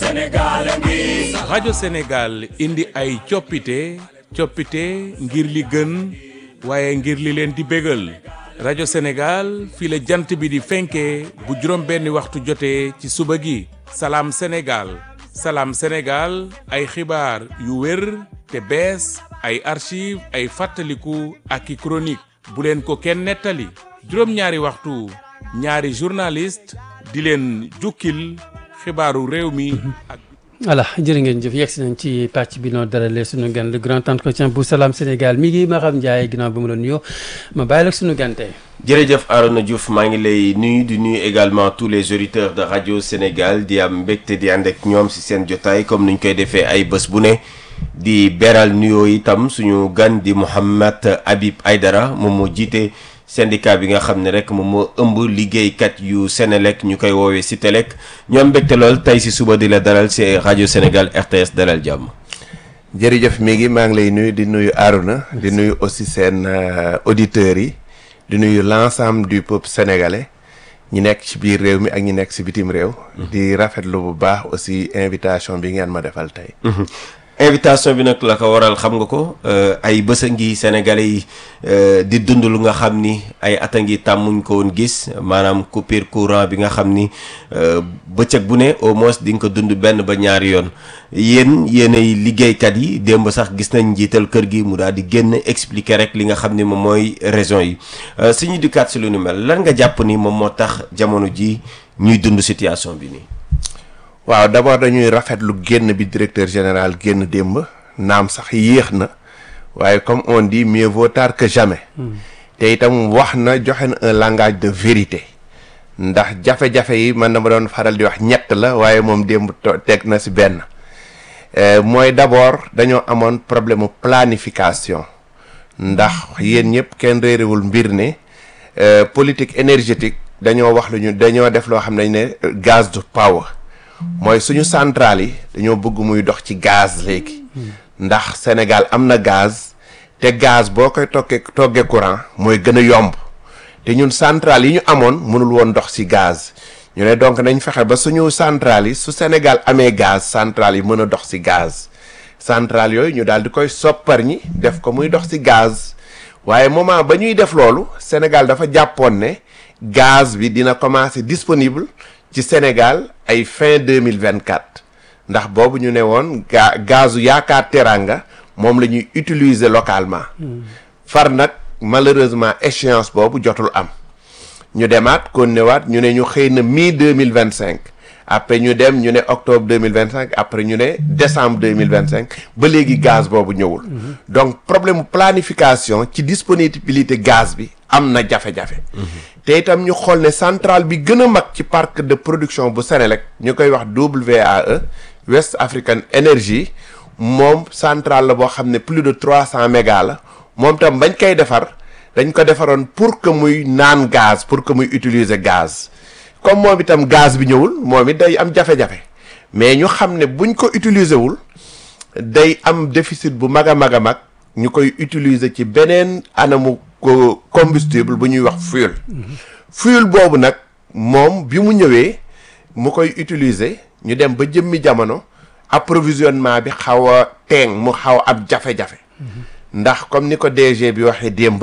Sénégal ngi rajo Sénégal indi ay coppite coppite ngir li gën waaye ngir li leen di bégal rajo Sénégal fii la jant bi di fenkee bu juróom benni waxtu jotee ci suba gi salaam Sénégal salaam Sénégal ay xibaar yu wér te bees ay archive ay fàttaliku ak i chronique bu leen ko kenn nettali juróom-ñaari waxtu ñaari journaliste di leen jukkil xibaaru réew mi ak voilà jërë ngeen jëf yegg si nañ ci pàcc bi noo dalalee sunu gan le grand entretien bu Salam Sénégal mi ngi Maham Ndiaye ginnaaw bi mu la nuyoo ma bàyyi la sunu gante jërëjëf Arona Diouf maa ngi lay nuyu di nuyu également tous les auditeurs de radio Sénégal di am mbégte di ànd ak ñoom si seen jotaay comme ni ñu koy defee ay bés bu ne di beral nuyoo itam suñu gan di Mouhamed Habib Aydara moom moo jiite syndicat bi nga xam ne rek moom moo ëmb liggéeykat yu Sénélec ñu koy woowee Citélec ñoom mbégte lool tey si suba di la dalal si rajo Sénégal RTS dalal jàmm. jërëjëf mi ngi maa ngi lay nuyu di nuyu Arona di nuyu aussi seen auditeurs yi di nuyu l'ensemble du peuple sénégalais ñi nekk ci biir réew mi ak ñi nekk ci bitim réew. di rafetlu bu baax aussi invitation bi ngeen ma defal tey. invitation bi nag la ko waral xam nga ko ay bës a ngi sénégalais yi di dund lu nga xam ni ay at a ngi tàmmuñ ko woon gis maanaam coupure courant bi nga xam ni bëccëg bu ne au moins di nga ko dund benn ba ñaari yoon yéen yéenay liggéeykat yi démb sax gis nañ njiital kër gi mu daal di génn expliquer rek li nga xam ni moom mooy raison yi suñu dikkaat si lu nu mel lan nga jàpp ni moom moo tax jamono ji ñuy dund situation bi nii. waaw d'abord dañuy rafetlu génn bi directeur général génn démb naam sax yéex na waaye comme on dit mieux vaut tard que jamais. te itam wax na joxe na un langage de vérité. ndax jafe-jafe yi man na ma doon faral di wax ñett la waaye moom démb teg na ci benn. mooy d'abord dañoo amoon problème mu planification. ndax yéen ñëpp kenn réerewul mbir ne politique énergétique dañoo wax lu ñu dañoo def loo xam ne ne gaz de power. mooy suñu centrale yi dañoo bëgg muy dox ci gaz léegi ndax Sénégal am na gaz te gaz boo koy toggee toggee courant mooy gën a yomb te ñun centrale yi ñu amoon mënul woon dox ci gaz ñu ne donc nañ fexe ba suñu centrale yi su Sénégal amee gaz centrale yi mën a dox ci gaz centrale yooyu ñu daal di koy soppar ñi def ko muy dox ci gaz waaye moment ba ñuy def loolu Sénégal dafa jàppoon ne gaz bi dina commencer disponible ci Sénégal ay fin deux mille vingt quatre ndax boobu ñu ne woon ga gazu yaakaar teranga moom la ñuy utiliser localement. far nag malheureusement échéance boobu jotul am. ñu demaat kon newaat ñu ne ñu xëy na mi deux mille vingt cinq après ñu dem ñu ne octobre deux mille vingt cinq après ñu ne décembre deux mille vingt cinq ba léegi gaz boobu ñëwul. donc problème planification ci disponibilité gaz bi am na jafe-jafe. te itam ñu xool ne centrale bi gën a mag ci parc de production bu Sénélec ñu koy wax WAE West African Energy moom centrale la boo xam ne plus de trois cent mégas la moom tam bañ koy defar dañ ko defaroon pour que muy naan gaz pour que muy utiliser gaz comme moom itam gaz bi ñëwul moom it day am jafe-jafe mais ñu xam ne buñ ko utiliser wul day am déficit bu mag a mag a mag ñu koy utiliser ci beneen anamu ko combustible bu ñuy wax fuel fuel boobu nag moom bi mu ñëwee mu koy utiliser ñu dem ba jëmmi jamono approvisionnement bi xaw a teeng mu xaw ab jafe-jafe ndax comme ni ko DG bi waxee démb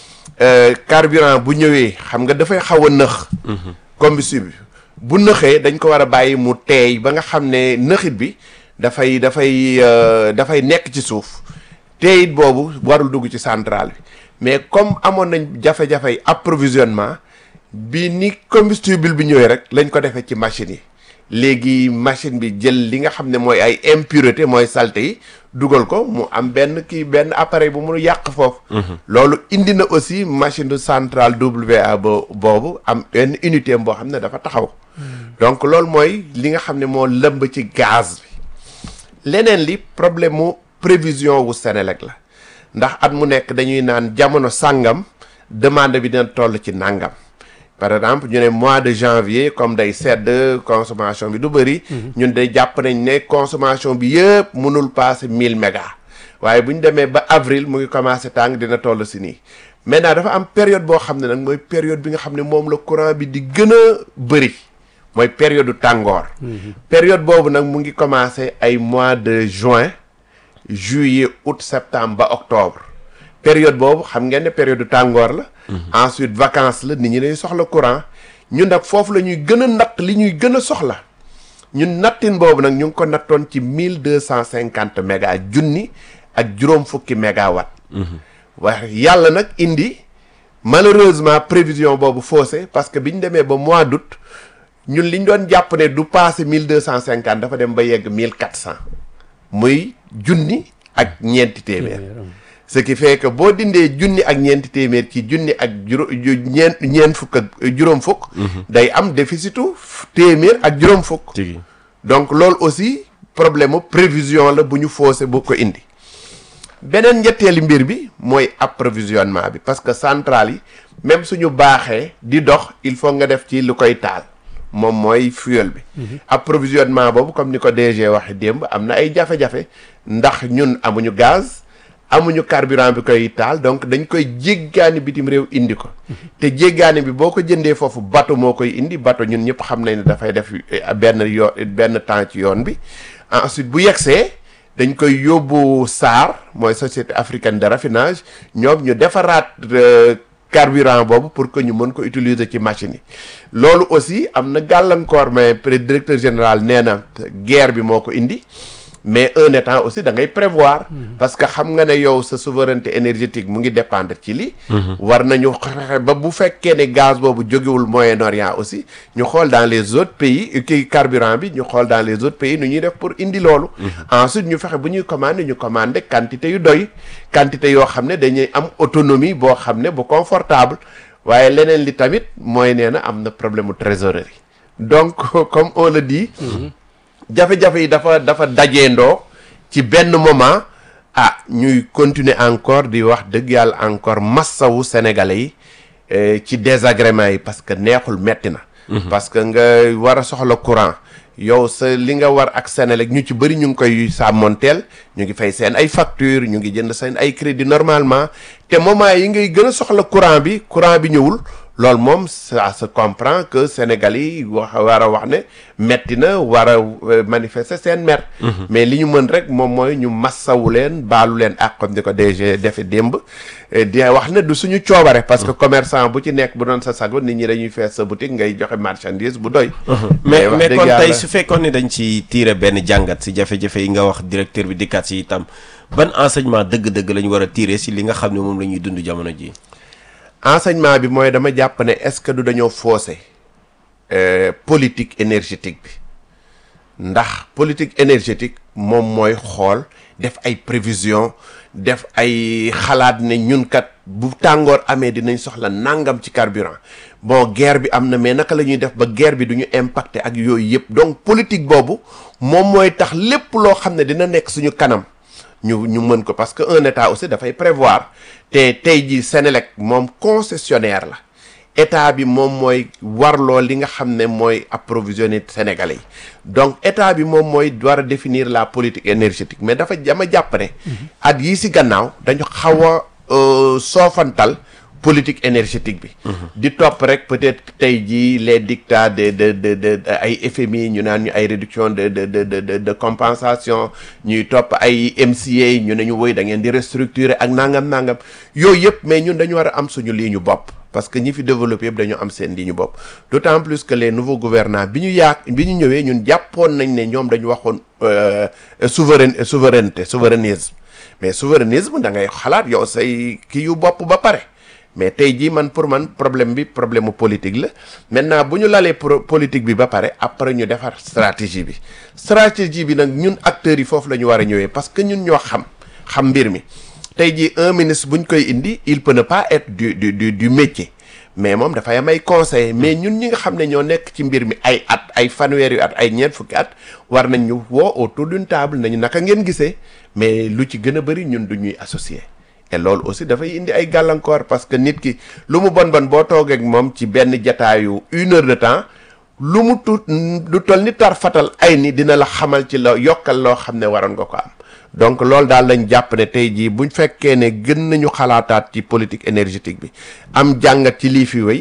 carburant bu ñëwee xam nga dafay xaw a nëx combustible bu nëxee dañ ko war a bàyyi mu teey ba nga xam ne nëxit bi dafay dafay dafay nekk ci suuf teeyit boobu warul dugg ci centrale bi mais comme amoon nañ jafe-jafey approvisionnement bi ni combustible bi ñëwee rek lañ ko defee ci machine yi léegi machine bi jël li nga xam ne mooy ay impureté mooy saleté yi dugal ko mu am benn kii benn appareil bu mu yàq foofu loolu indi na aussi machine de centrale WA bo boobu am benn unité boo xam ne dafa taxaw donc loolu mooy li nga xam ne moo lëmb ci gaz bi leneen li problème mu prévision wu Sénélec la ndax at mu nekk dañuy naan jamono sàngam demande bi dina toll ci nàngam par exemple ñu ne mois de janvier comme day sedd consommation bi du bëri ñun day jàpp nañ ne consommation bi yëpp mënul passer mille mégas waaye bu ñu demee ba avril mu ngi commencé tàng dina toll si nii maintenant dafa am période boo xam ne nag mooy période bi nga xam ne moom la courant bi di gën a bëri mooy période tàngoor période boobu nag mu ngi commencé ay mois de juin juillet août septembre ba octobre période boobu xam ngeen ne période tàngoor la ensuite vacances la nit ñi dañuy soxla courant ñun nag foofu la ñuy gën a natt li ñuy gën a soxla ñun nattin boobu nag ñu ngi ko nattoon ci mille deux cent cinquante méga junni ak juróom fukki mégawatt waaye yàlla nag indi malheureusement prévision boobu faussé parce que bi ñu demee ba mois d'août ñun li ñu doon jàpp ne du passé mille deux cent cinquante dafa dem ba yegg mille quatre cent muy junni ak ñeenti téeméer ce qui fait que boo dindee junni ak ñeenti téeméer ci junni ak juróom ñeent ñeent fukk ak juróom fukk day am déficitu téeméer ak juróom fukk tigi donc loolu aussi problème mu prévision la bu ñu faussé bu ko indi beneen ñetteeli mbir bi mooy approvisionnement bi parce que centrale yi même suñu baaxee di dox il faut nga def ci lu koy taal moom mooy fuel bi approvisionnement boobu comme ni ko DG waxe démb am na ay jafe-jafe ndax ñun amuñu gaz amuñu carburant bi koy taal donc dañ koy jéggaani bitim réew indi ko te jéggaani bi boo ko jëndee foofu bateau moo koy indi bateau ñun ñëpp xam nañ ne dafay def benn yoo benn temps ci yoon bi ensuite bu yegsee dañ koy yóbbu SAR mooy société africaine de raffinage ñoom ñu defaraat carburant boobu pour que ñu mën ko utiliser ci machine yi loolu aussi am na gàllankoor mais pré directeur général nee na guerre bi moo ko indi mais un état aussi da ngay prévoir parce que xam nga ne yow sa souveraineté énergétique mu ngi dépendre ci li war nañu fexe ba bu fekkee ne gaz boobu jógewul Moyen-Orient aussi ñu xool dans les autres pays kii carburant bi ñu xool dans les autres pays nu ñuy def pour indi loolu ensuite ñu fexe bu ñuy commander ñu commander quantité yu doy quantité yoo xam ne dañuy am autonomie boo xam ne bu confortable waaye leneen li tamit mooy nee na am na problème mu trésorerie donc comme on le dit jafe-jafe yi dafa dafa dajeendoo ci benn moment ah ñuy continuer encore di wax dëgg yàlla encore massawu sénégalais yi ci désagrément yi parce que neexul metti na parce que nga war a soxla courant yow sa li nga war ak Senelec ñu ci bëri ñu ngi koy sàmmonteel ñu ngi fay seen ay facture ñu ngi jënd seen ay crédit normalement te moment yi ngay gën a soxla courant bi courant bi ñëwul loolu moom ça se comprend que Sénégal yi wax war a wax ne metti na war a manifester seen mer mais li ñu mën rek moom mooy ñu massawu leen baalu leen ak comme di ko DG defe démb di wax ne du suñu coobare parce que commerçant bu ci nekk bu doon sa sago nit ñi dañuy fees sa boutique ngay joxe marchandise bu doy mais wax mais dëgg kon yàlla- tey su fekkoon ne dañ ci tiire benn jàngat si jafe-jafe yi nga wax directeur bi dikkaat si itam ban enseignement dëgg-dëgg la ñu war a tiire si li nga xam ne moom la ñuy dund jamono ji enseignement bi mooy dama jàpp ne est-ce que du dañoo faussé euh, politique énergétique bi ndax politique énergétique moom mooy xool def ay prévision def ay xalaat ne ñun kat bu tàngoor amee dinañ soxla nangam ci carburant bon guerre bi am na mais naka la ñuy def ba guerre bi du ñu impacté ak yooyu yëpp donc politique boobu moom mooy tax lépp loo xam ne dina nekk suñu kanam ñu ñu mën ko parce que un état aussi dafay prévoir te tey jii Sénélec moom concessionnaire la état bi moom mooy warloo li nga xam ne mooy approvisionner sénégalais yi donc état bi moom mooy war a définir la politique énergétique mais dafa dama jàpp ne at yii si gannaaw dañu xaw a euh, soofantal politique énergétique bi di topp rek peut-être tey jii les dictats de de de de de ay FMI ñu naan ñu ay réduction de de de de de de compensation ñuy topp ay MCA ñu ne ñu woy da ngeen di restructurer ak nangam nangam yooyu yëpp mais ñun dañu war a am suñu ligne bopp parce que ñi fi développé yëpp dañu am seen ligne bopp d'autant plus que les nouveaux gouvernants bi ñu yaak bi ñu ñëwee ñun jàppoon nañ ne ñoom dañu waxoon euh, souverain souveraineté souverainisme mais souverainisme da ngay xalaat yow say kii yu bopp ba pare mais tey jii man pour man problème bi problème mu politique la maintenant bu ñu lalee pro politique bi ba pare après ñu defar stratégie bi stratégie bi nag ñun acteurs yi foofu la ñu war a ñëwee parce que ñun ñoo xam xam mbir mi tey jii un ministre bu ñu koy indi il peut ne pas être du du du du métier mais moom dafay am ay conseil mais ñun ñi nga xam ne ñoo nekk ci mbir mi ay at ay fanweeri at ay ñeent fukki at war nañ ñu woo autour d'une table nañu naka ngeen gisee mais lu ci gën a bëri ñun du ñuy associé et loolu aussi dafay indi ay gàllankoor parce que nit ki lu mu bon bon boo toogee ak moom ci benn jataayu une heure de temps lu mu tut lu toll ni tar fatal ay ni dina la xamal ci la yokkal loo xam ne waroon nga ko am donc loolu daal lañ jàpp ne tey jii buñ fekkee ne gën nañu xalaataat ci politique énergétique bi am jàngat ci lii fi wéy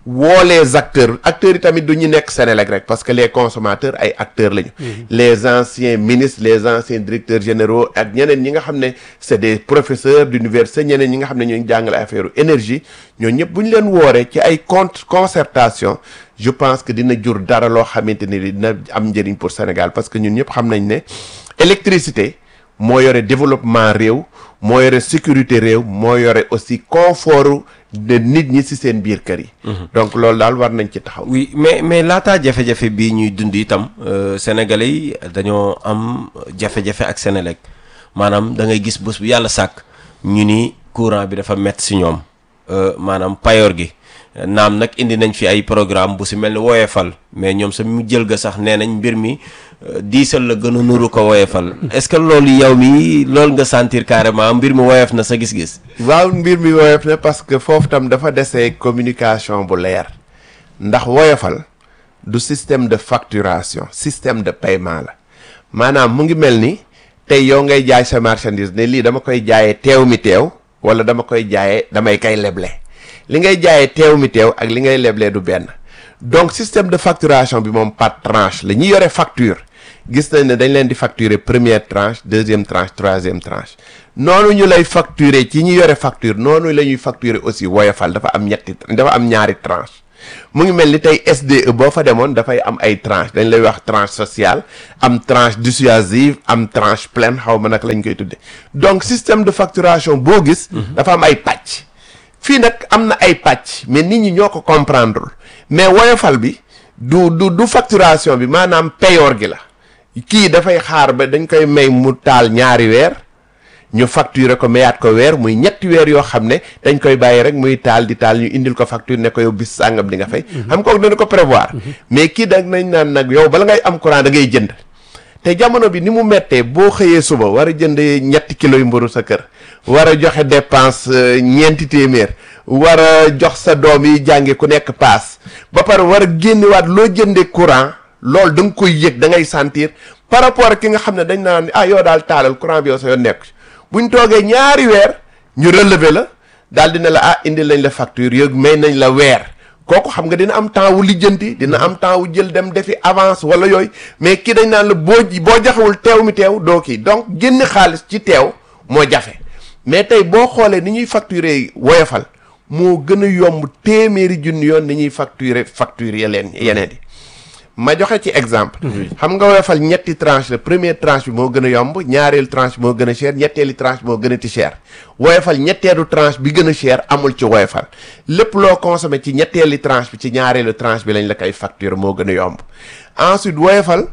woo les acteurs acteurs yi tamit du ñu nekk Sénélec rek parce que les consommateurs ay acteurs lañu. les anciens ministres les anciens directeurs généraux ak ñeneen ñi nga xam ne c'est des professeurs d'université ñeneen ñi nga xam ne ñoo jàngale affaire énergie ñoo ñëpp bu ñu leen wooree ci ay compte concertation je pense que dina jur dara loo xamante ni dina am njëriñ pour Sénégal parce que ñun ñëpp xam nañ ne électricité moo yore développement réew moo yore sécurité réew moo yore aussi confort de nit ñi ci seen biir kër yi. donc loolu daal war nañ ci taxaw. oui mais mais laataa jafe-jafe bii ñuy dund itam sénégalais yi dañoo am jafe-jafe ak Sénélec maanaam da ngay gis bés bu yàlla sàkk ñu ni courant bi dafa métti ci ñoom maanaam payoor gi. naam nag indi nañ fi ay programme bu si mel ni woyefal mais ñoom sa mu jël ga sax nee nañ mbir mi diisal la gën a nuru ko woyefal est-ce que loolu yow mi loolu nga sentir carrément mbir mi woyef na sa gis-gis. waaw mbir mi woyof na parce que foofu tam dafa desee communication bu leer ndax woyofal du système de facturation système de paiement la maanaam mu ngi mel ni tey yow ngay jaay sa marchandise ne lii dama koy jaayee teew mi teew wala dama koy jaayee damay kay leble. li ngay jaayee teew mi teew ak li ngay leblee du benn donc système de facturation bi moom par tranche la ñuy yore facture gis nañ ne dañ leen di facturer première tranche deuxième tranche troisième tranche noonu ñu lay facturer ci ñi yore facture noonu la ñuy facturer aussi woyofal dafa am ñetti dafa am ñaari tranche mu ngi mel ni tey SDE boo fa demoon dafay am ay tranche dañ lay wax tranche sociale am tranche dissuasive am tranche pleine xaw ma nag lañ koy tudde donc système de facturation boo gis dafa am ay pàcc fii nag am na ay pàcc mais nit ñi ñoo ko comprendre mais woyofal bi du du du facturation bi maanaam payoor gi la kii dafay xaar ba dañ koy may mu taal ñaari weer ñu facturer ko mayaat ko weer muy ñetti weer yoo xam ne dañ koy bàyyi rek muy taal di taal ñu indil ko facture ne ko yow bis sàngam di nga fay. xam ko dana ko prévoir. mais kii dag nañ naan nag yow bala ngay am courant da ngay jënd. te jamono bi ni mu mettee boo xëyee suba war a jënd ñetti kilos yu mburu sa kër war a joxe dépense ñeenti téeméer war a jox sa doom yi jànge ku nekk paas ba pare war a génnewaat loo jëndee courant loolu da nga koy yëg da ngay sentir par rapport ak ki nga xam ne dañ naan ah yow daal taalal courant bi yow sa yoon nekk buñ toogee ñaari weer ñu relever la daal dina la ah indi lañ la facture yëg may nañ la weer kooku xam nga dina am temps wu lijjanti dina am temps wu jël dem defi avance wala yooyu mais kii dañ naan la boo boo jaxewul teew mi teew doo kii donc génn xaalis ci teew moo jafe mais tey boo xoolee ni ñuy facturer woyofal moo gën a yomb téeméeri junni yoon ni ñuy facturer facture yeneen yeneen yi ma joxe ci exemple xam nga woyofal ñetti tranche la première tranche bi moo gën a yomb ñaareelu tranche bi moo gën a cher ñetteelu tranche bi moo gën a ti cher woyofal ñetteelu tranche bi gën a cher amul ci woyofal lépp loo consommé ci ñetteelu tranche bi ci ñaareelu tranche bi lañ la koy facture moo gën a yomb ensuite woyofal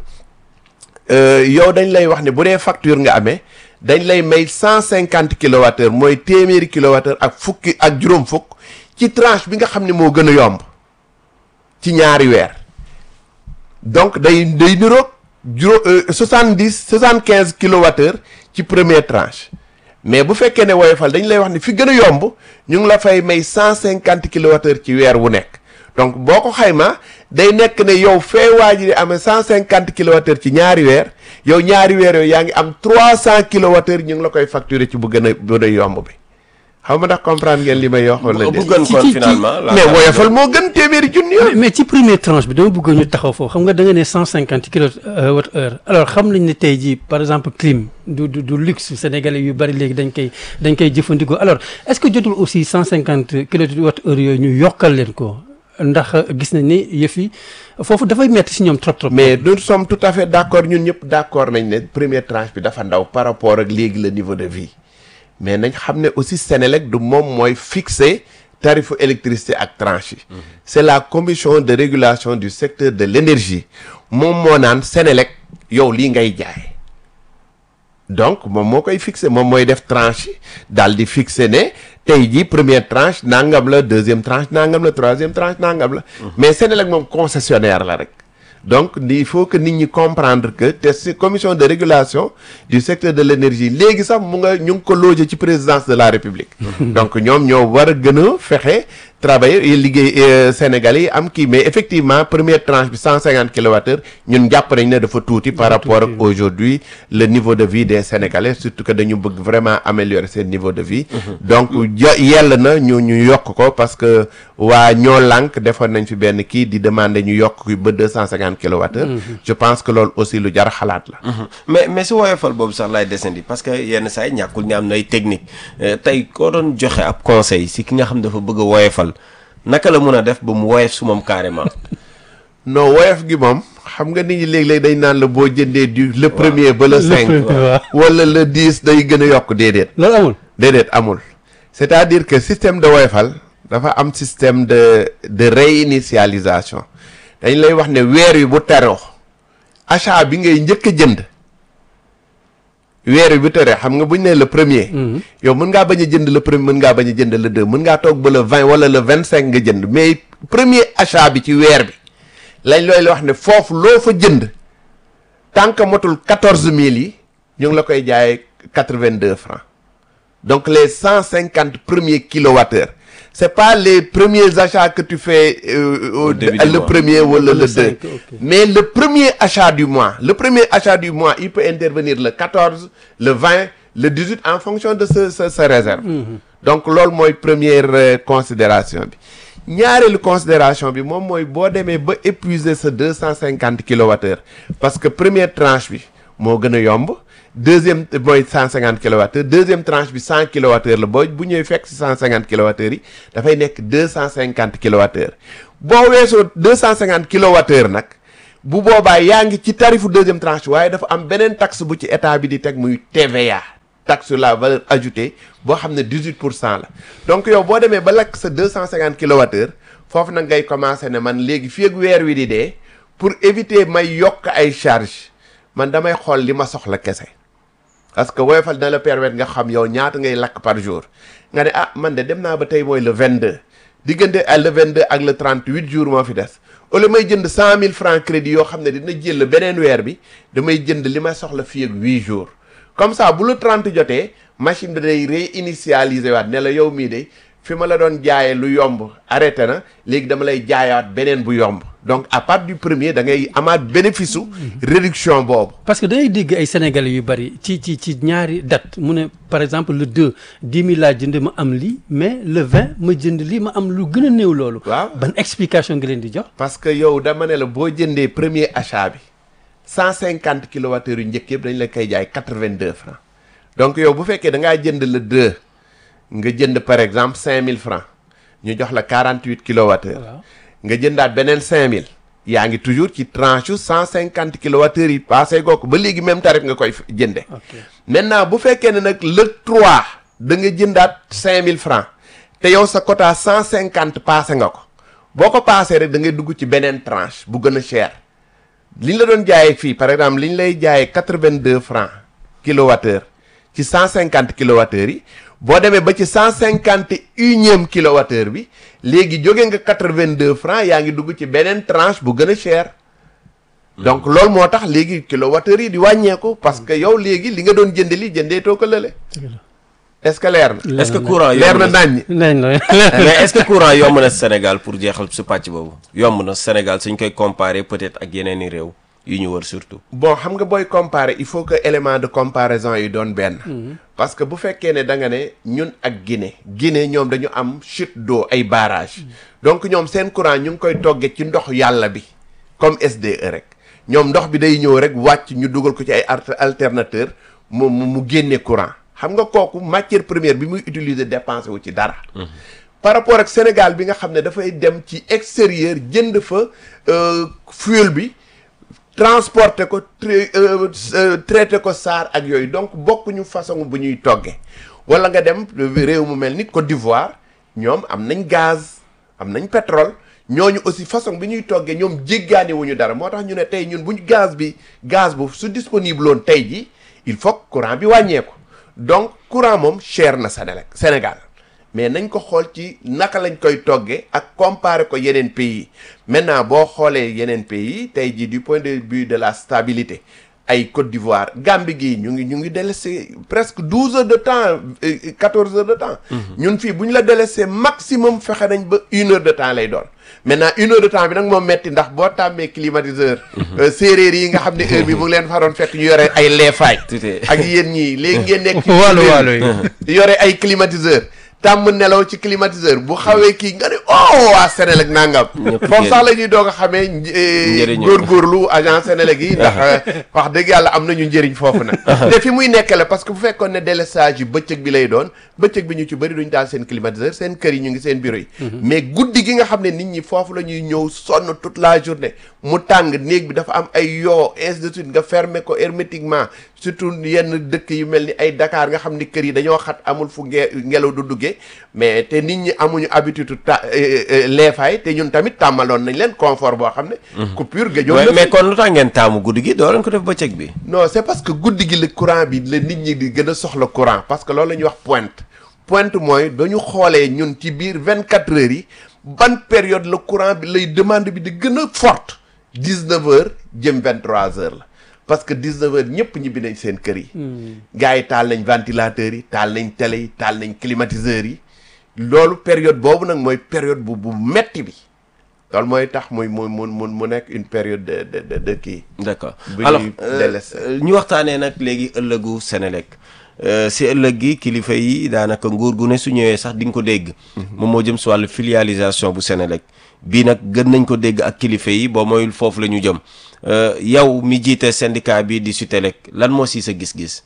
yow dañ lay wax ne bu dee facture nga amee dañ lay may cent cinquante kilowattheure mooy téeméeri kilowattheure ak fukki ak juróom fukk ci tranche bi nga xam ne moo gën a yomb ci ñaari weer donc day day niroog juróom soixante dix soixante quinze kilowattheure ci première tranche mais bu fekkee ne woyofal dañ lay wax ni fi gën a yomb ñu ngi la fay may cent cinquante kilowattheure ci weer wu nekk donc boo ko xaymaa day nekk ne yow fee waa ji di amee cent cinquante kilowattheure ci ñaari weer yow ñaari weer yooyu yaa ngi am trois cent kilowattheure ñu ngi la koy facturer ci bu gën a bu gën a yomb bi xaw ma ndax comprendre ngeen li may wax wala bu déet gën ci- kon ci- finalement. la- mais woyofal moo gën téeméeri junni yoon mais ci première tranche bi dama bëgg ñu taxaw foofu xam nga da nga ne cent cinquante kilowatt heure alors xam nañ ne tey jii par exemple clim du du du luxe sénégalais yu bari léegi dañ koy dañ koy jëfandikoo alors est-ce que jotul aussi cent cinquante kilowatt heure yooyu ñu yokkal leen ko ndax gis nañ ni yëf yi foofu dafay metti si ñoom trop trop. mais nous sommes tout à fait d'accord ñun ñëpp d'accord nañ ne première tranche bi dafa ndaw par rapport ak léegi le niveau de vie mais nañ xam ne aussi Sénélec du moom mooy fixer tarifu électricité ak tranche yi c'est la commission de régulation du secteur de l'énergie moom moo naan Sénélec yow lii ngay jaay donc moom moo koy fixé moom mooy def tranche yi daal di fixé ne tey jii première tranche nangam la deuxième tranche nangam la troisième tranche nangam la. mais Sénélec moom concessionnaire la rek. donc il faut que nit ñi comprendre que te si commission de régulation du secteur de l'énergie léegi sax mu nga ñu ngi ko logé ci présidence de la république. donc ñoom ñoo war a gën a fexe travailleurs yi liggéey euh, Sénégalais yi am kii mais effectivement première tranche bi 150 kilowattheures ñun jàpp nañ ne dafa tuuti par rapport ak aujourd'hui le niveau de vie des Sénégalais surtout que dañu bëgg vraiment améliorer seen niveau de vie donc jo yell na ñu ñu yokk ko parce que waa ñoo lànk defoon nañ fi benn kii di demander ñu yokk ko ba 250 kilowattheures je pense que loolu aussi lu jar a xalaat la mais mais si woyofal boobu sax laay desandi parce que yenn saa yi ñàkkul ni am na ay technique Euh, tey koo doon joxe ab conseil si ki nga xam dafa bëgg a woyofal naka la mun a def ba mu woyof su moom carrément. non woyof gi moom xam nga nit ñi léeg-léeg dañ naan la boo jëndee du le premier ba le cinq premier, waaw. wala le dix day gën a yokk déedéet loolu amul déedéet amul c'est-à-dire que système de woyofal dafa am système de de réinitialisation dañ lay wax ne weer wi bu teroo achat bi ngay njëkk a jënd weer wi bu teree xam nga buñ ne le premier yow mën ngaa bañ a jënd le premier mën ngaa bañ a jënd le deux mën ngaa toog ba le vingt wala le vingt cinq nga jënd mais premier achat bi ci weer bi lañ looy wax ne foofu loo fa jënd tant que motul quatorze mille yi ñu ngi la koy jaayee quatre vingt deux francs donc les cent cinquante premiers kilowattheures c'est pas les premiers achats que tu fais euh, au, Au début le du mois. premier wala Le le deux cinq, ok. mais le premier achat du mois le premier achat du mois il peut intervenir le 14 le 20 le 18 en fonction de ce ce, ce réserve donc loolu mooy première euh, considération bi ñaareelu considération bi moom mooy boo demee ba épuiser sa 250 kilowattheures parce que première tranche bi moo gën a yomb deuxième mooy 150 kilowattheures deuxième tranche bi 100 kilowattheures la boo bu ñëwee fekk si 150 kilowattheures yi dafay nekk 250 kilowattheures boo weesoo 250 kilowattheures nag bu boobaa yaa ngi ci tarifu deuxième tranche waaye dafa am beneen taxe bu ci état bi di teg muy TVA taxe sur la valeur ajoutée boo xam ne 18 pour cent la donc yow boo demee ba lakk sa 250 kilowattheures foofu nag ngay commencer ne man léegi fii ak weer wi di dee pour éviter may yokk ay charges man damay xool li ma soxla kese parce que woyofal na la permettre nga xam yow ñaata ngay lakk par jour nga ne ah man de dem naa ba tey mooy le 22 diggante à le 22 ak le 38 jours moo fi des au lieu may jënd 100 000 francs crédit yoo xam ne dina jël beneen weer bi damay jënd li ma soxla fii ak 8 jours comme ça bu le 30 jotee machine bi day réinitialiser waat ne la yow mii de fi ma la doon jaayee lu yomb arrêté na léegi dama lay jaayaat beneen bu yomb donc à partir du premier da ngay amaat bénéfice su réduction boobu. parce que dangay dégg ay sénégalais yu bari ci ci ci ñaari date mu ne par exemple le 2 10 000 laa jënd ma am lii mais le 20 ma jënd lii ma am lu gën a néew loolu. Waaw. ban explication nga leen di jox. parce que yow dama ne la boo jëndee premier achat bi cent cinquante kilowattheures yu njëkk yëpp dañ la koy jaay quatre vingt deux francs donc yow bu fekkee da ngaa jënd le deux nga jënd par exemple cinq mille francs ñu jox la quarante huit kilowattheures Waaw. nga jëndaat beneen cinq mille yaa ngi toujours ci tranche cent cinquante kilowattheures yi passé goo ko ba léegi même tarif nga koy jënde ok maintenant bu fekkee ne nag le 3 da nga jëndaat 5000 francs te yow sa quota 150 passé nga ko boo ko passé rek da ngay dugg ci beneen tranche bu gën a cher li ñu la doon jaayee fii par exemple li ñu lay jaayee 82 francs kilowattheure ci 150 kilowattheures yi boo demee ba ci 150 unième kilowattheure bi léegi jóge nga 82 francs yaa ngi dugg ci beneen tranche bu gën a cher donc loolu moo tax léegi kilowattheure yi di wàññeeku parce que yow léegi li nga doon jënd li jëndee too ko lële est-ce que leer na est-ce que courant leer yomb na na naññ nañ la mais est-ce que courant yomb na Sénégal pour jeexal su pàcc boobu yomb na Sénégal suñ koy comparer peut-être ak yeneen i réew yu ñu wër surtout. bon xam nga booy comparer il faut que élément de comparaison yi doon benn parce que bu fekkee ne da nga ne ñun ak Guinée Guinée ñoom dañu am chute d'eau ay barrage donc ñoom seen courant ñu ngi koy toggee ci ndox yàlla bi comme SDE rek ñoom ndox bi day ñëw rek wàcc ñu dugal ko ci ay alter- alternateur mu mu mu génne courant xam nga kooku matière première bi muy utiliser dépensé wu ci dara par rapport ak Sénégal bi nga xam ne dafay dem ci extérieur jënd fa euh, fuel bi transporter ko tra- euh, euh, traité ko saar ak yooyu donc bokkuñu façon bu ñuy togge wala nga dem réew mu mel ni Côte d'Ivoire ñoom am nañ gaz am nañ pétrole ñooñu aussi façon bi ñuy toggee ñoom jéggaani wuñu dara moo tax ñu ne tey ñun buñ gaz bi gaz bu su disponible woon tey ji il faut que courant bi wàññeeku donc courant moom cher na Sénégal Sénégal mais nañ ko xool ci naka lañ koy toggee ak comparer ko yeneen pays maintenant boo xoolee yeneen pays tey jii du point de vue de la stabilité ay Côte d'Ivoire Gambie gii ñu ngi ñu ngi délaissé presque douze heures de temps quatorze heures de temps ñun fii bu ñu la délaissé maximum fexe nañ ba une heure de temps lay doon maintenant une heure de temps bi nag moom metti ndax boo tàmmee climatiseur séeréer yi nga xam ne heure bi mu ngi leen faroon fekk ñu yore ay leefaay ak yéen ñii léegi ngeen nekk ci waalo waalo yi yore ay climatiseur tàmm nelaw ci climatiseur bu xawee kii nga ne oh waa Sénélec nangam foofu sax la ñuy doog a xamee Njëriñu. góorgóorlu agent Sénélec yi ndax wax dëgg yàlla am nañu njëriñ foofu nag te fi muy nekk la parce que bu fekkoon ne délestage yi bëccëg bi lay doon bëccëg bi ñu ci bëri duñ daal seen climatiseur seen kër yi ñu ngi seen bureau yi mais guddi gi nga xam ne nit ñi foofu la ñuy ñëw sonn toute la journée mu tàng néeg bi dafa am ay yoo ainsi de suite nga fermer ko hermétiquement surtout yenn dëkk yu mel ni ay Dakar nga xam ni kër yi dañoo xat amul fu nge ngelaw du duggee mais te nit ñi amuñu habitude ta leefaay te ñun tamit tàmmaloon nañ leen confort boo xam ne coupure gëjoon Ouais, na mais fi. kon lu tax ngeen taamu guddi gi doo leen ko def bëccëg bi non c'est parce que guddi gi la courant bi la nit ñi di gën a soxla courant parce que loolu la ñuy wax pointe pointe mooy dañu xoolee ñun ci biir vingt quatre heures yi ban période la courant bi lay demande bi di gën a forte dix neuf heures jëm vingt trois heures la parce que dix neuf heures ñëpp ñibbi nañ seen kër yi gars yi taal nañ ventilateurs yi taal nañ télé yi taal nañ climatiseurs yi loolu période boobu nag mooy période bu bu metti bi loolu mooy tax muy mu mu mu mu nekk une période de de de de kii d'accord bu alors ñuy euh, délaissé. euh, ñu waxtaanee nag léegi ëllëgu Sénélec Euh, si ëllëg gi kilifa yi daanaka nguur gu ne su ñëwee sax di nga ko dégg moom moo jëm si wàllu filialisation bu Sénélec bii nag gën nañ ko dégg ak kilifa yi boo mooyul foofu la ñu jëm Euh, yow mi jiite syndicat bi di Sutelec lan moo si sa gis-gis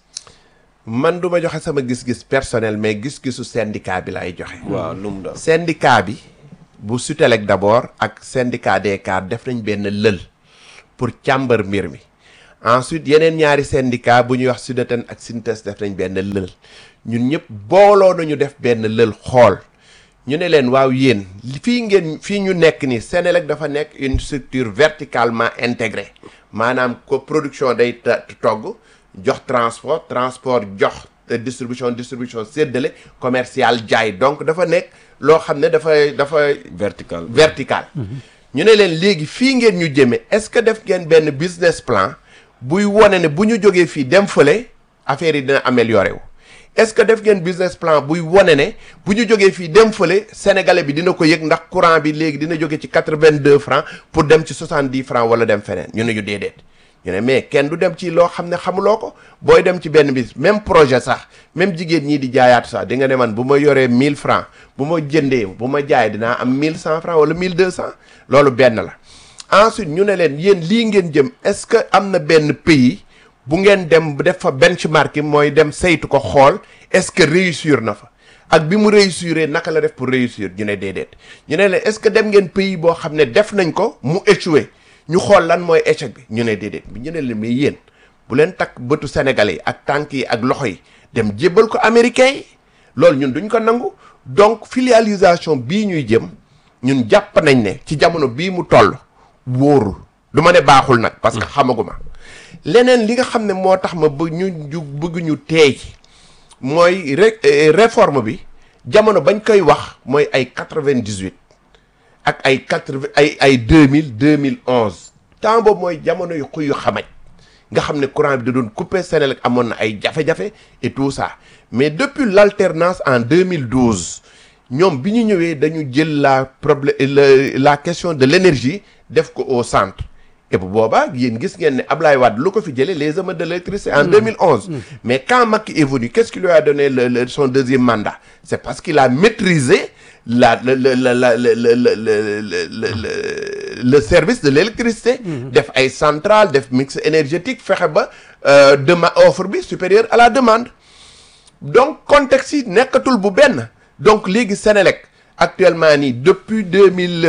man du ma joxe sama gis-gis personnel mais gis-gisu syndicat bi laay joxe. waaw lu mu doon syndicat bi bu Sutelec d'abord ak syndicat des cadres def nañ benn lël pour càmbar mbir mi ensuite yeneen ñaari syndicat bu ñuy wax Sudeten ak Sintes def nañ benn lël ñun ñëpp booloo nañu def benn lël xool ñu ne leen waaw yéen fii ngeen fii ñu nekk ni Sénélec dafa nekk une structure verticalement intégrée maanaam ko production day ta- togg jox transport transport jox euh, distribution distribution séddale commercial jaay donc dafa nekk loo xam ne dafa dafa vertical vertical ñu ne leen léegi fii ngeen ñu jëme est-ce que def ngeen benn business plan buy wone ne bu ñu jógee fii dem fële affaire yi dina amélioré wu est-ce que def ngeen business plan buy wone ne bu ñu jógee fii dem fële sénégalais bi dina ko yëg ndax courant bi léegi dina jóge ci quatre-vingt-deux francs pour dem ci soixante-dix francs wala dem feneen ñu ne ñu déedéet ñu ne mais kenn du dem ci loo xam ne xamuloo ko booy dem ci benn bis même projet sax même jigéen ñii di jaayaat sax di nga ne man bu ma yoree 1000 francs bu ma jëndee bu ma jaay dinaa am 1100 francs wala 1200 loolu benn la ensuite ñu ne leen yéen lii ngeen jëm est-ce que am na benn pays bu ngeen dem def fa benchmarking mooy dem saytu ko xool est-ce que réussir na fa ak bi mu réussir naka la def pour réussir ñu ne déedéet ñu ne leen est-ce que dem ngeen pays boo xam ne def nañ ko mu échoué ñu xool lan mooy échec bi ñu ne déedéet bi ñu ne leen mais yéen bu leen takk bëtu sénégalais yi ak tànk yi ak loxo yi dem jébbal ko américains yi loolu ñun duñ ko nangu donc filialisation bii ñuy jëm ñun jàpp nañ ne ci jamono bii mu toll wóorul du ma ne baaxul nag parce que xamaguma leneen li nga xam ne moo tax ma bëgg ñu ñu bëgg ñu teey ci mooy ré eh, réforme bi jamono bañ koy wax mooy ay quatre-vingt-dix-huit ak ay quatre ay ay deux mille deux mille onze temps boobu mooy jamono yu xuy yu xamaj nga xam ne courant bi da doon coupé Sénélec amoon na ay jafe-jafe et tout ça mais depuis l'alternance en 2012 ñoom bi ñu ñëwee dañu jël la problème la la question de l'énergie def ko au centre et bu boobaa yéen gis ngeen ne Ablaye Wade lu ko fi jëlee les émeutes de l'électricité en 2011 mais quand Macky est venu qu'est-ce qui lui a donné le, le- son deuxième mandat c'est parce qu'il a maîtrisé la le le le la le le le le le le le service de l'électricité def ay centrales def mix énergétique fexe ba euh, dema offre bi supérieure à la demande donc contexte yi nekkatul bu benn donc léegi Sénélec actuellement nii depuis deux mille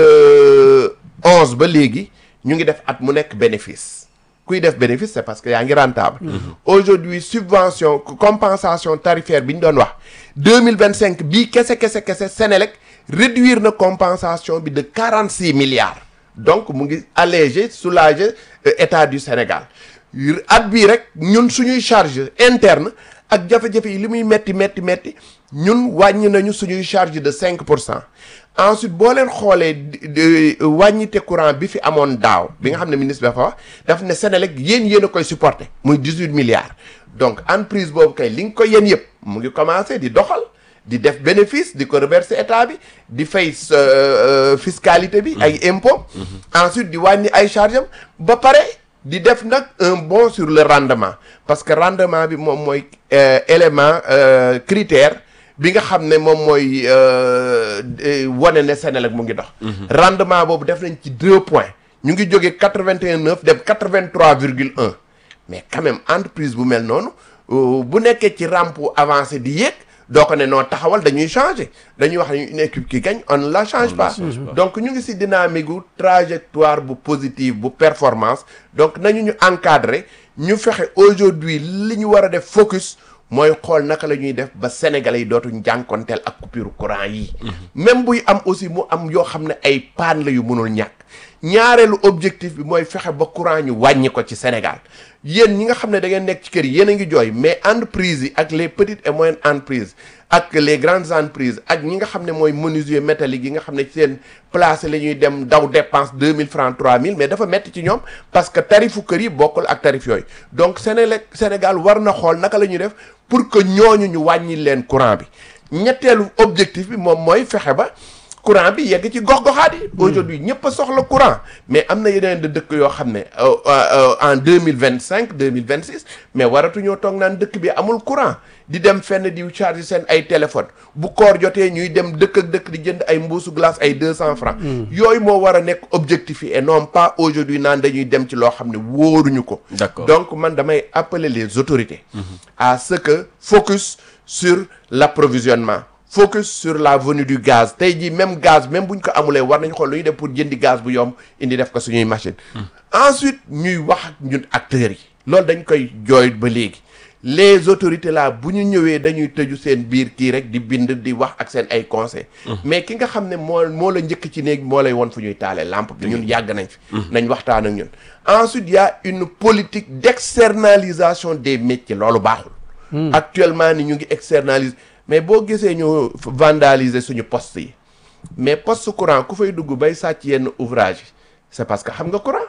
onze ba léegi ñu ngi def at mu nekk bénéfice kuy def bénéfice c'est parce que yaa ngi rentable aujourd'hui subvention compensation tarifaire bi ñu doon wax deux mille vingt cinq bii kese kese kese Sénélec réduire na compensation bi de quarante six milliards donc mu ngi alléger soulager euh, état du Sénégal at bii rek ñun suñuy charge interne ak jafe-jafe yi li muy metti metti metti ñun wàññi nañu suñuy charge de cinq pour cent ensuite boo leen xoolee di- di- wàññite courant bi fi amoon daaw bi nga xam ne ministre bi dafa wax daf ne Sénélec yéen yéen a koy supporter muy 18 milliards donc entreprise boobu kay li nga ko yéen yëpp mu ngi commencé di doxal di def bénéfice di ko reverser état bi di fay sa euh, fiscalité bi ay impôts ensuite di wàññi ay charges am ba pare di def nag un bon sur le rendement parce que rendement bi moom mooy euh, élément euh, critère bi nga xam ne moom mooy euh, eh, wane ne Sénélec mu ngi dox rendement boobu def nañ ci deux points ñu ngi jógee quatre vingt et un neuf dem quatre vingt trois virgule un mais quand même entreprise bu mel noonu euh, bu nekkee ci rampe avancé di yéeg doo ko ne noo taxawal dañuy changer dañuy wax ne une équipe qui gagne on ne la change pas donc ñu ngi ci dynamique gu trajectoire bu positive bu performance donc nañu ñu encadrer ñu fexe aujourd'hui li ñu war a def focus mooy xool naka la ñuy def ba sénégalais yi dootuñ jànkonteel ak coupure courant yi même buy am aussi mu am yoo xam ne ay panne la yu mënul ñàkk ñaareelu objectif bi mooy fexe ba courant ñu wàññi ko ci Sénégal yéen ñi nga xam ne da ngeen nekk ci kër yi yéen a ngi jooy mais entreprises yi ak les petites et moyennes entreprises ak les grandes entreprises ak ñi nga xam ne mooy menuisier métallique yi nga xam ne ci seen place la ñuy dem daw dépense 2000 francs 3000 mais dafa metti ci ñoom parce que tarifu kër yi bokkul ak tarif yooyu donc Sénélec Sénégal war na xool naka la ñuy def pour que ñooñu ñu wàññi leen courant bi ñetteelu objectif bi moom mooy fexe ba courant bi yegg ci gox-goxaat yi aujourd'hui ñëpp a soxla courant mais am na yeneen de dëkk yoo xam ne euh, euh, en deux mille vingt cinq deux mille vingt six mais waratuñoo toog naan dëkk bi amul courant di dem fenn di charger seen ay téléphone bu koor jotee ñuy dem dëkk ak dëkk di jënd ay mbuusu glace ay deux cent francs yooyu moo war a nekk objectif yi et non pas aujourd'hui naan dañuy dem ci loo xam ne wóoruñu ko D'accord. donc man damay appeler les autorités à ce que focus sur l'approvisionnement focus sur la venue du gaz tey jii même gaz même bu ñu ko amulee war nañ xool lu ñuy def pour jëndi gaz bu yomb indi def ko suñuy machine ensuite ñuy wax ak ñun acteurs yi loolu dañ koy jooy ba léegi les autorités là bu ñu ñëwee dañuy tëju seen biir kii rek di bind di wax ak seen ay conseils mais ki nga xam ne moo moo la njëkk ci néeg moo lay won fu ñuy taalee lampe bi ñun yàgg nañ fi nañ waxtaan ak ñun ensuite y a une politique d'externalisation des métiers loolu baaxul actuellement ni ñu ngi externaliser mais boo gisee ñu vandaliser suñu poste yi mais poste courant ku fay dugg bay sàcc yenn ouvrage yi c'est parce que xam nga courant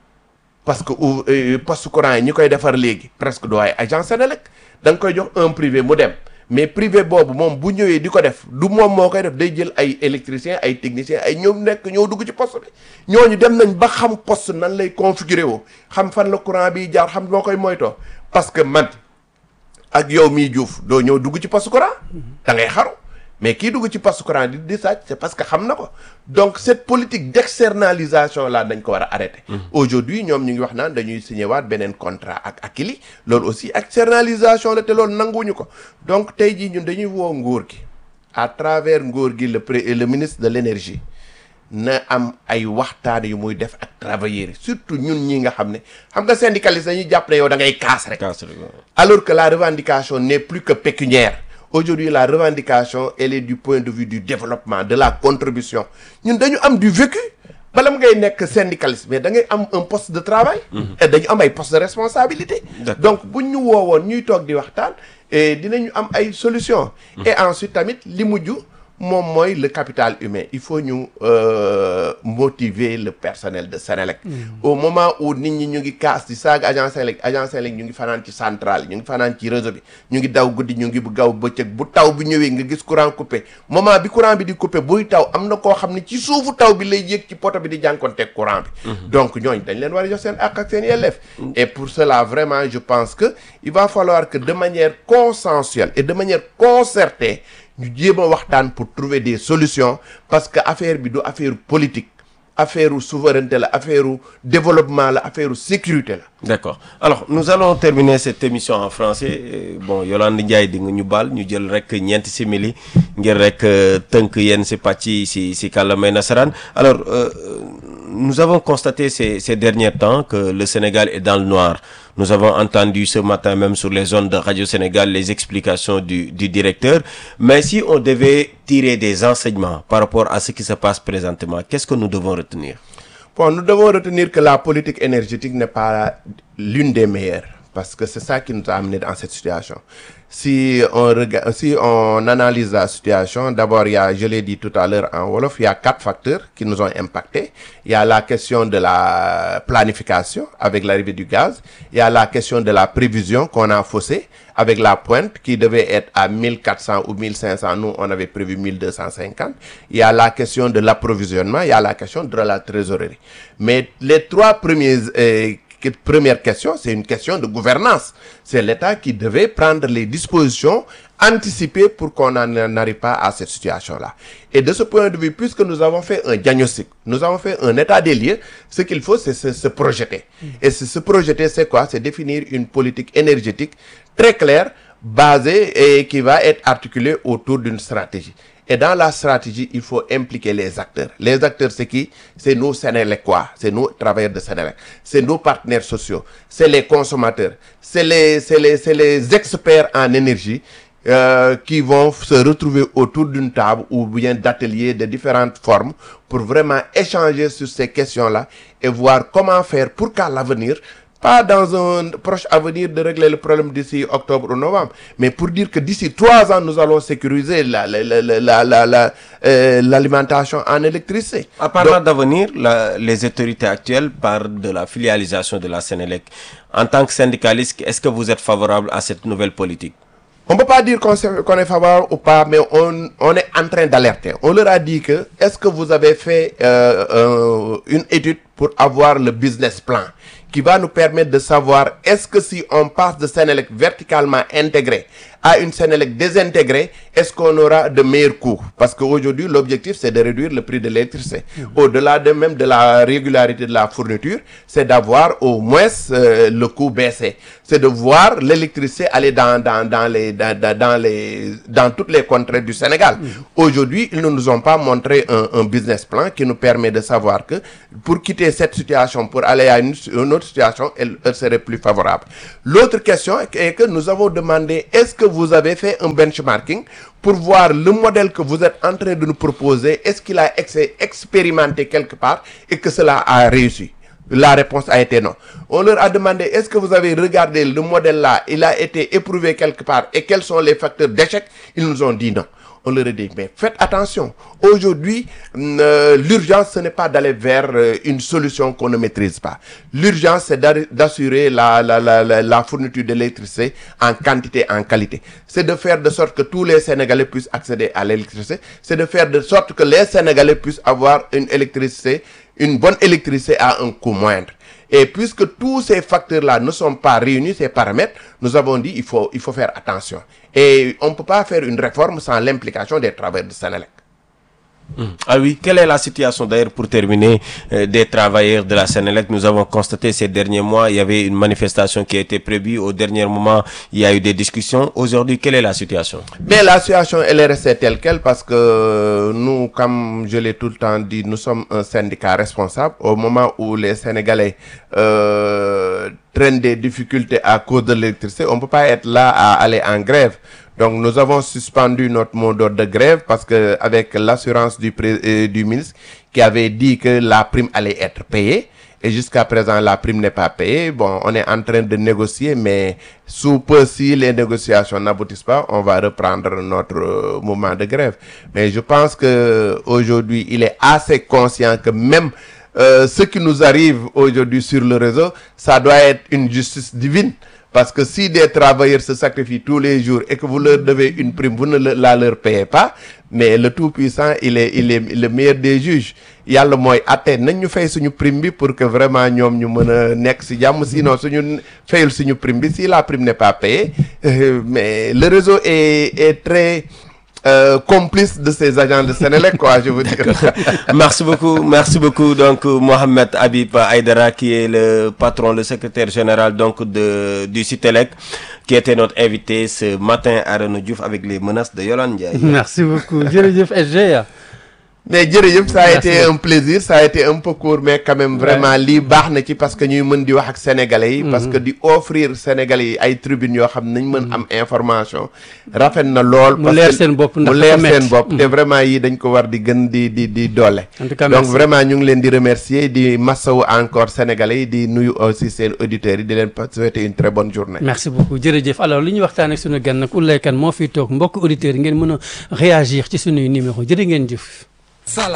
parce que ou euh, poste courant yi ñi koy defar léegi presque doo ay agence Senelec da nga koy jox un privé mu dem mais privé boobu moom bu ñëwee di ko def du moom moo koy def day jël ay électricien ay technicien ay ñoom nekk ñoo dugg ci poste bi ñooñu dem nañ ba xam poste nan lay configurer woo xam fan la courant bi jaar xam moo koy moytoo parce que man ak yow mii Diouf doo ñëw dugg ci poste courant da ngay xaru mais kii dugg ci poste courant di di sàcc c'est parce que xam na ko donc cette politique d'externalisation là dañ ko war a arrêter aujourd'hui ñoom ñu ngi wax naan dañuy signé waat beneen contrat ak Akili loolu aussi externalisation la te loolu nanguwuñu ko donc tey jii ñun dañuy woo nguur gi à travers nguur gi le pré le ministre de l'énergie na am ay waxtaan yu muy def ak travailleurs yi surtout ñun ñi nga xam ne xam nga syndicaliste dañuy jàpp ne yow da ngay kaas rek Casse rek, waaw. alors que la revendication n'est plus que pécuniaire aujourd'hui la revendication elle est du point de vue du développement de la contribution ñun dañu am du vécu bala mu ngay nekk syndicaliste mais da ngay am un poste de travail et dañu am ay poste de responsabilité D'accord. donc buñ ñu woowoon ñuy toog di waxtaan et dinañu am ay solutions et ensuite tamit li mujj moom mooy le capital humain il faut ñu euh, motiver le personnel de Sénélec au moment où nit ñi ñu ngi kaas di saaga agence Sénélec agence Sénélec ñu ngi fanaan ci centrale ñu ngi fanaan ci réseau bi ñu ngi daw guddi ñu ngi bu gaw bëccëg bu taw bi ñëwee nga gis courant coupé moment bi courant bi di coupé buy taw am na koo xam ne ci suufu taw bi lay yéeg ci poto bi di jànkoonteeg courant bi donc ñooñ dañ leen war a jox seen àq ak seen yelleef et pour cela vraiment je pense que il va falloir que de manière consensuelle et de manière concertée ñu jéem a waxtaan pour trouver des solutions parce que affaire bi du affaire politique affaire souveraineté la affaire développement la affaire sécurité la D'accord. Alors, nous allons terminer cette émission en français. Euh, Bon, Yolande Ndiaye di nga ñu baal ñu jël rek ñeenti simili ngir rek euh, tënk yenn si pàcc yi si si kàllaamay nasaraan. Alors, euh, nous avons constaté ces ces derniers temps que le Sénégal est dans le noir. Nous avons entendu ce matin même sur les zones de Radio Sénégal les explications du du directeur. Mais si on devait tirer des enseignements par rapport à ce qui se passe présentement, qu'est-ce que nous devons retenir? Bon, nous devons retenir que la politique énergétique n'est pas l'une des meilleures parce que c'est ça qui nous a amené dans cette situation. Si on regarde, si on analyse la situation, d'abord, il y a, je l'ai dit tout à l'heure en Wolof, il y a quatre facteurs qui nous ont impactés. Il y a la question de la planification avec l'arrivée du gaz. Il y a la question de la prévision qu'on a faussée avec la pointe qui devait être à 1400 ou 1500. Nous, on avait prévu 1250. Il y a la question de l'approvisionnement. Il y a la question de la trésorerie. Mais les trois premiers, euh, que- première question, c'est une question de gouvernance. C'est l'État qui devait prendre les dispositions anticipées pour qu'on n'en arrive pas à cette situation-là. Et de ce point de vue, puisque nous avons fait un diagnostic, nous avons fait un état des lieux, ce qu'il faut, c'est se, se projeter. Et se, se projeter, c'est quoi C'est définir une politique énergétique très claire, basée et qui va être articulée autour d'une stratégie. Et dans la stratégie, il faut impliquer les acteurs. Les acteurs, c'est qui C'est nous, Sénélécois, c'est nous, travailleurs de Sénélec, c'est nos partenaires sociaux, c'est les consommateurs, c'est les, c'est les, c'est les experts en énergie euh, qui vont se retrouver autour d'une table ou bien d'ateliers de différentes formes pour vraiment échanger sur ces questions-là et voir comment faire pour qu'à l'avenir, pas dans un proche avenir de régler le problème d'ici octobre ou novembre, mais pour dire que d'ici trois ans, nous allons sécuriser la- la- la- la- la- la- la, euh, l'alimentation en électricité. En parlant d'avenir, la- les autorités actuelles parlent de la filialisation de la Sénélec. En tant que syndicaliste, est-ce que vous êtes favorable à cette nouvelle politique On peut pas dire qu'on s'est- qu'on est favorable ou pas, mais on, on est en train d'alerter. On leur a dit que, est-ce que vous avez fait euh, euh, une étude pour avoir le business plan qui va nous permettre de savoir est-ce que si on passe de Sénélec verticalement intégré à une Sénélec désintégrée, est-ce qu'on aura de meilleurs coûts Parce qu'aujourd'hui, l'objectif, c'est de réduire le prix de l'électricité. Au-delà de même de la régularité de la fourniture, c'est d'avoir au moins euh, le coût baissé. C'est de voir l'électricité aller dans, dans, dans, les, dans, dans, dans les, dans toutes les contrées du Sénégal. Aujourd'hui, ils ne nous ont pas montré un, un business plan qui nous permet de savoir que pour quitter cette situation, pour aller à une, une autre situation, elle, elle serait plus favorable. L'autre question est que nous avons demandé, est-ce que vous avez fait un benchmarking pour voir le modèle que vous êtes en train de nous proposer, est-ce qu'il a été expérimenté quelque part et que cela a réussi la réponse a été non. On leur a demandé est-ce que vous avez regardé le modèle là, il a été éprouvé quelque part et quels sont les facteurs d'échec Ils nous ont dit non. On leur a dit mais faites attention. Aujourd'hui, mm, euh, l'urgence ce n'est pas d'aller vers euh, une solution qu'on ne maîtrise pas. L'urgence c'est d'ar- d'assurer la, la, la, la, la fourniture d'électricité en quantité, en qualité. C'est de faire de sorte que tous les Sénégalais puissent accéder à l'électricité. C'est de faire de sorte que les Sénégalais puissent avoir une électricité une bonne électricité à un coût moindre. Et puisque tous ces facteurs-là ne sont pas réunis, ces paramètres, nous avons dit il faut, il faut faire attention. Et on ne peut pas faire une réforme sans l'implication des travailleurs de Sénélec. Ah oui, quelle est la situation d'ailleurs pour terminer euh, des travailleurs de la Sénélec Nous avons constaté ces derniers mois, il y avait une manifestation qui a été prévue. Au dernier moment, il y a eu des discussions. Aujourd'hui, quelle est la situation Mais la situation, elle est restée telle qu'elle parce que nous, comme je l'ai tout le temps dit, nous sommes un syndicat responsable. Au moment où les Sénégalais euh, traînent des difficultés à cause de l'électricité, on ne peut pas être là à aller en grève. Donc nous avons suspendu notre mot d'ordre de grève parce que avec l'assurance du, pré- euh, du ministre qui avait dit que la prime allait être payée, et jusqu'à présent, la prime n'est pas payée. Bon, on est en train de négocier, mais sous peu, si les négociations n'aboutissent pas, on va reprendre notre euh, mouvement de grève. Mais je pense que aujourd'hui, il est assez conscient que même euh, ce qui nous arrive aujourd'hui sur le réseau, ça doit être une justice divine. Parce que si des travailleurs se sacrifient tous les jours et que vous leur devez une prime, vous ne le- la leur payez pas, mais le Tout-Puissant, il est, il est le meilleur des juges. yàlla mooy atte nañ ñu fay suñu prime bi pour que vraiment ñoom ñu mën a nekk si jàmm sinon suñu fayul suñu prime bi si la prime n'est pas payée euh, mais le réseau est est très euh, complice de ces agents de Sénélec quoi je veux dire. merci beaucoup, merci beaucoup donc euh, Mohamed Habib Aïdara qui est le patron, le secrétaire général donc de du Citelec qui était notre invité ce matin à Renaud Diouf avec les menaces de Yolande Ndiaye. merci beaucoup jërëjëf SG mais jërëjëf ça a Merci été beaucoup. un plaisir ça a été un peu court mais quand même vraiment lii baax na ci parce que ñuy mën di wax ak sénégalais yi parce que di offrir sénégalais yi ay tribunes yoo xam nañ mën am information rafet na lool Mu parce leer que seen bopp ndax mu dafa leer metti. seen bopp te vraiment yi dañ ko war di gën di di di doole En tout cas, donc merci. vraiment ñu ngi leen di remercier di massawu encore sénégalais yi di nuyu aussi seen auditeurs yi di leen souhaiter une très bonne journée merci beaucoup jërëjëf alors li ñu waxtaan ak sunu gan nag Oulaye Kane moo fi toog mbokk auditeurs yi ngeen mën a réagir ci sunuy numéro jërë ngeen jëf